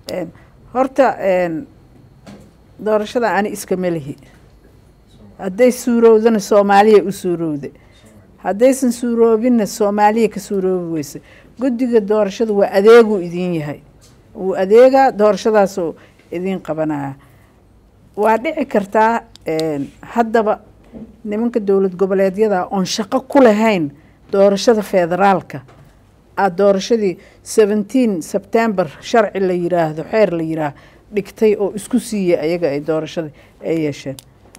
horta doorashada ani iskama lihi hadday suurowdana soomaaliya u suurowda haddaysan suuroobinna soomaaliya ka suuroobi weysa guddiga doorashada waa adeeguu idin yahay wuu adeegaa doorashadaasoo idiin qabanaya waa dhici kartaa haddaba nimanka dowlad goboleedyada oon shaqo ku lahayn doorashada federaalka aada doorashadii seventeen sebtember sharci la yiraahdo xeer la yiraahdo dhigtay oo isku siiyey ayaga ay doorashada ay yeesheen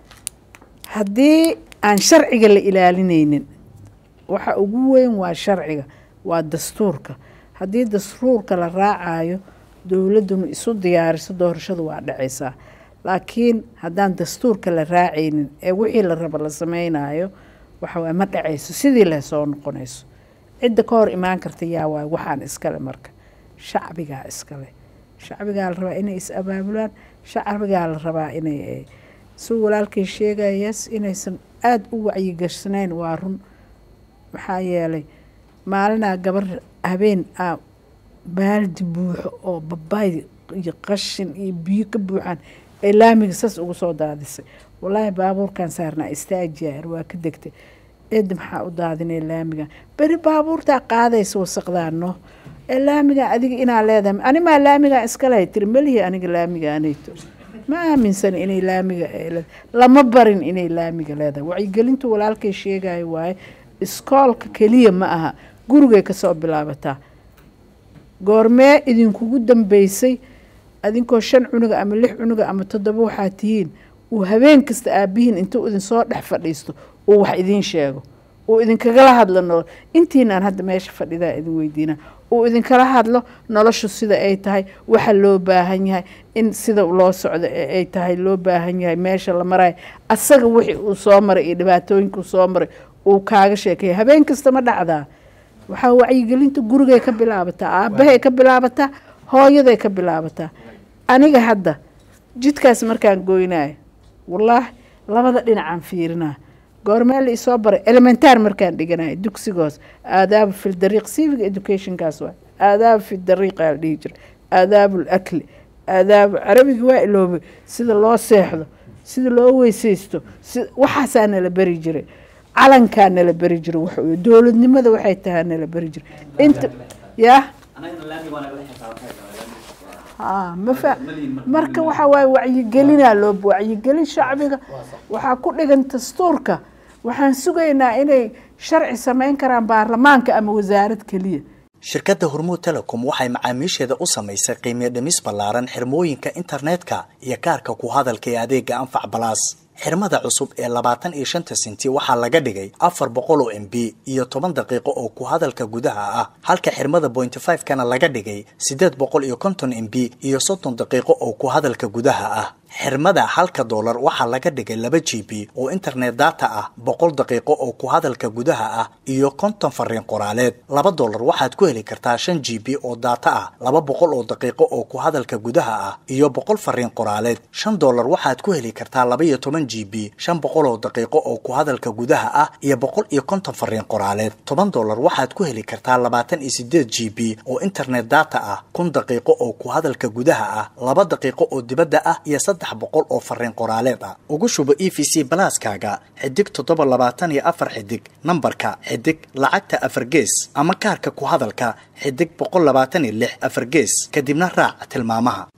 haddii aan sharciga la ilaalineynin waxa ugu weyn waa sharciga waa dastuurka haddii dastuurka la raacayo dowladduna isu diyaariso doorashada waa dhacaysaa laakiin haddaan dastuurka la raacaynin ee wixii la rabo la sameynayo waxawaaye ma dhacayso sidii leh soo noqonayso cidda ka hor imaan karta yaa waay waxaan iskale marka shacbigaa iskale shacbigaa la rabaa inay is abaabulaan shacbigaa la rabaa inay si walaalkay sheegayas inaysan aada u wacyigersanayn waa run maxaa yeelay maalinaa gabar habeen a baaldi buuxo oo babaay iyo qashin iyo biyo ka buuxaan ee laamiga saas ugu soo daadisay wallaahi baabuurkan saarnaa istaajiyaar waa ka degtay eedda maxaa u daadinay laamigan beri baabuurtaa qaadaysa wasaqdaano ee laamiga adiga inaa leedahay animaa laamigaa iskalehay tiri melihi aniga laamiga anayto ma aaminsan inay laamiga lama barin inay laamiga leedahay wacyigelintu walaalkay sheegayo waaye iskoolka keliya ma aha gurigay kasoo bilaabataa goormee idinkugu dambeysay adinkoo shan cunuga ama lix cunuga ama toddoba waxaa tihiin uu habeen kasta aabihiin intuu idinsoo dhex fadhiisto uu wax idiin sheego uu idinkagala hadlo nolol intiinaan hadda meesha fadhidaa idin weydiina uu idinkala hadlo noloshu sida ay tahay waxa loo baahan yahay in sida loo socdo ay tahay loo baahan yahay meesha la marayo asaga wixii uu soo maray iyo dhibaatooyinka uu soo maray uu kaaga sheekeeya habeen kasta ma dhacdaa waxaa wacyigelinta gurigay ka bilaabataa aabahay ka bilaabataa hooyaday ka bilaabataa aniga hadda jidkaas markaan goynayo wallaahi labada dhinacaan fiirinaa goormee la isoo baray elementaar markaan dhiganayo dugsigoos aadaaba fi dariiq civic educationkaas waa aadaaba fi dariiqa la dhihi jira aadaabu lakli aadaabu carabiga waa iloobay sida loo seexdo sida loo weysaysto si waxaasaa nala beri jiray calankaa nala beri jiro wax dowladnimada waxay tahaa nala beri jiro inta yaa mafa marka waxaa waaye wacyigelinaa loo wacyigelin shacbiga waxaa ku dhigan dastuurka waxaan sugaynaa inay sharci samayn karaan baarlamaanka ama wasaarad keliya shirkadda hormuud telecom waxay macaamiisheeda u samaysay qiimiyo dhimis ballaaran xirmooyinka internetka iyo kaarka ku hadalka ee adeega anfac balaas xirmada cusub ee labaatan iyo shanta senti waxaa laga dhigay afar boqol oo m b iyo toban daqiiqo oo ku hadalka gudaha ah halka xirmada bointy five kana laga dhigay siddeed boqol iyo konton m b iyo soddon daqiiqo oo ku hadalka gudaha ah xirmada halka doolar waxaa laga dhigay laba g b oo internet data ah boqol daqiiqo oo ku hadalka gudaha ah iyo konton fariin qoraaleed laba doolar waxaad ku heli kartaa shan g b oo data ah laba boqol oo daqiiqo oo ku hadalka gudaha ah iyo boqol fariin qoraaleed shan doolar waxaad ku heli kartaa laba iyo toban g b shan boqol oo daqiiqo oo ku hadalka gudaha ah iyo boqol iyo konton fariin qoraaleed toban doolar waxaad ku heli kartaa labaatan iyo sideed g b oo internet data ah kun daqiiqo oo ku hadalka gudaha ah laba daqiiqo oo dibadda ah iyo saddex boqol oo fariin qoraaleed ah ugu shubo e v c balaaskaaga xidig toddoba labaatan iyo afar xidig nambarka xidig lacagta afar gees ama kaarka ku hadalka xidig boqol labaatan iyo lix afar gees kadibna raac tilmaamaha